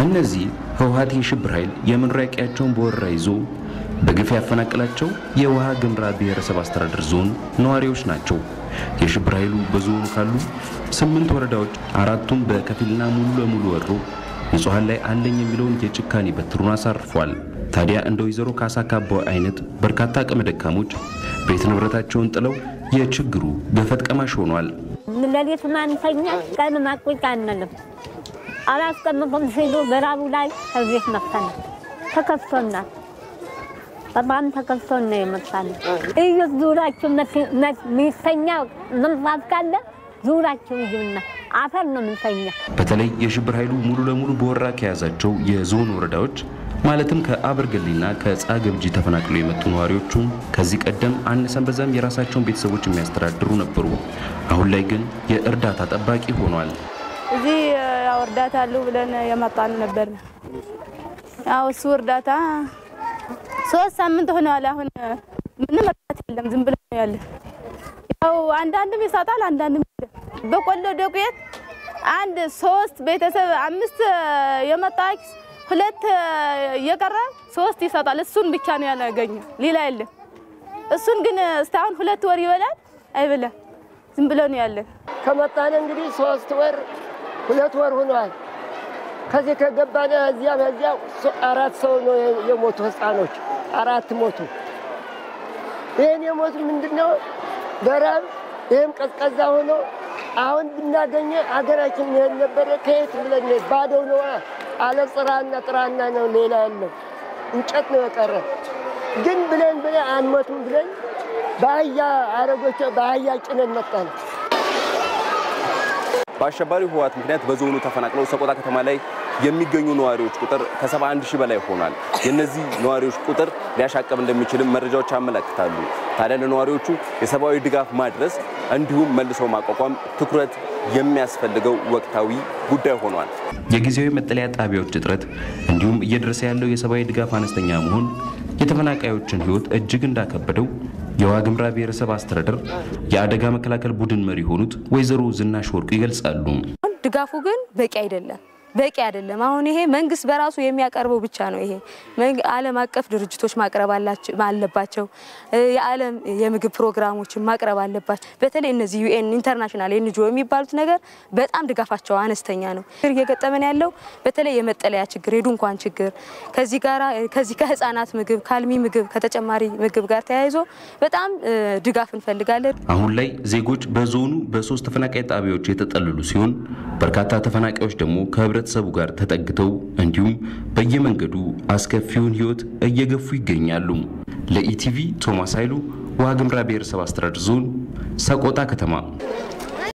እነዚህ ህወሓት የሽብር ኃይል የመኖሪያ ቀያቸውን በወረራ ይዞ በግፍ ያፈናቀላቸው የውሃ ግምራ ብሔረሰብ አስተዳደር ዞን ነዋሪዎች ናቸው። የሽብር ኃይሉ በዞኑ ካሉ ስምንት ወረዳዎች አራቱን በከፊልና ሙሉ ለሙሉ ወሮ ንጹሐን ላይ አለኝ የሚለውን የጭካኔ በትሩን አሳርፏል። ታዲያ እንደ ወይዘሮ ካሳ ካባው አይነት በርካታ አቅመ ደካሞች ቤት ንብረታቸውን ጥለው የችግሩ ገፈት ቀማሽ ሆኗል። ሌሊት ማንተኛ ቀን ማቁጭ አንልም። አላስቀምጡም ሲሉ በራቡ ላይ ከዚህ መጥተናል። ተከፍቶናል። በጣም ተከፍቶን ነው የመጣነው። እዩት ዙራችሁ ሚተኛ ምንጣፍ ካለ ዙራችሁ እዩና አፈር ነው ምንተኛ። በተለይ የሽብር ኃይሉ ሙሉ ለሙሉ በወረራ ከያዛቸው የዞን ወረዳዎች ማለትም ከአበርገሌና ከጻገብጂ ተፈናቅለው የመጡ ነዋሪዎቹም ከዚህ ቀደም አነሰን በዛም የራሳቸውን ቤተሰቦች የሚያስተዳድሩ ነበሩ። አሁን ላይ ግን የእርዳታ ጠባቂ ሆኗል። እዚህ ያው እርዳታ አሉ ብለን የመጣን ነበር። ያው እሱ እርዳታ ሶስት ሳምንት ሆነዋል። አሁን ምንም እርዳታ የለም፣ ዝም ብሎ ነው ያለ። ያው አንዳንድም ይሰጣል፣ አንዳንድም የለም። በቆሎ ዱቄት አንድ ሶስት ቤተሰብ አምስት የመጣ ሁለት የቀረ ሶስት ይሰጣል። እሱን ብቻ ነው ያገኘ፣ ሌላ የለም። እሱን ግን እስካሁን ሁለት ወር ይበላል አይበላም፣ ዝም ብሎ ነው ያለ። ከመጣን እንግዲህ ሶስት ወር ሁለት ወር ሆኗል። ከዚህ ከገባን እዚያ በዚያ አራት ሰው ነው የሞቱ ህፃኖች አራት ሞቱ። ይህን የሞቱ ምንድን ነው በራብ ይህም ቀዝቀዛ ሆኖ አሁን ብናገኘ አገራችን ይሄን ነበረ ከየት ብለን ባዶ ነው አለ ጥራና ጥራና ነው ሌላ ያለው እንጨት ነው የቀረ። ግን ብለን ብለን አንሞቱም ብለን በአህያ አረጎች በአህያ ጭነን መጣን። በአሸባሪው ህወሓት ምክንያት በዞኑ ተፈናቅለው ሰቆጣ ከተማ ላይ የሚገኙ ነዋሪዎች ቁጥር ከ71 ሺህ በላይ ሆኗል። የእነዚህ ነዋሪዎች ቁጥር ሊያሻቀብ እንደሚችልም መረጃዎች ያመለክታሉ። ታዲያ ለነዋሪዎቹ የሰብአዊ ድጋፍ ማድረስ እንዲሁም መልሰው ማቋቋም ትኩረት የሚያስፈልገው ወቅታዊ ጉዳይ ሆኗል። የጊዜያዊ መጠለያ ጣቢያዎች እጥረት እንዲሁም እየደረሰ ያለው የሰብአዊ ድጋፍ አነስተኛ መሆን የተፈናቃዮችን ህይወት እጅግ እንዳከበደው የዋግምራ ብሔረሰብ አስተዳደር የአደጋ መከላከል ቡድን መሪ የሆኑት ወይዘሮ ዝናሽ ወርቁ ይገልጻሉ። ድጋፉ ግን በቂ አይደለም በቂ አይደለም። አሁን ይሄ መንግስት በራሱ የሚያቀርበው ብቻ ነው። ይሄ ዓለም አቀፍ ድርጅቶች ማቅረብ አለባቸው። የዓለም የምግብ ፕሮግራሞችን ማቅረብ አለባቸው። በተለይ እነዚህ ዩኤን ኢንተርናሽናል ኤንጂኦ የሚባሉት ነገር በጣም ድጋፋቸው አነስተኛ ነው። እየገጠመን ያለው በተለይ የመጠለያ ችግር፣ የድንኳን ችግር ከዚህ ጋራ ከዚህ ከህፃናት ምግብ ከአልሚ ምግብ ከተጨማሪ ምግብ ጋር ተያይዞ በጣም ድጋፍ እንፈልጋለን። አሁን ላይ ዜጎች በዞኑ በሶስት ተፈናቃይ ጣቢያዎች የተጠለሉ ሲሆን በርካታ ተፈናቃዮች ደግሞ ከህብረተሰቡ ጋር ተጠግተው እንዲሁም በየመንገዱ አስከፊውን ህይወት እየገፉ ይገኛሉ። ለኢቲቪ ቶማስ ኃይሉ ዋግምራ ብሔረሰብ አስተዳደር ዞን ሰቆጣ ከተማ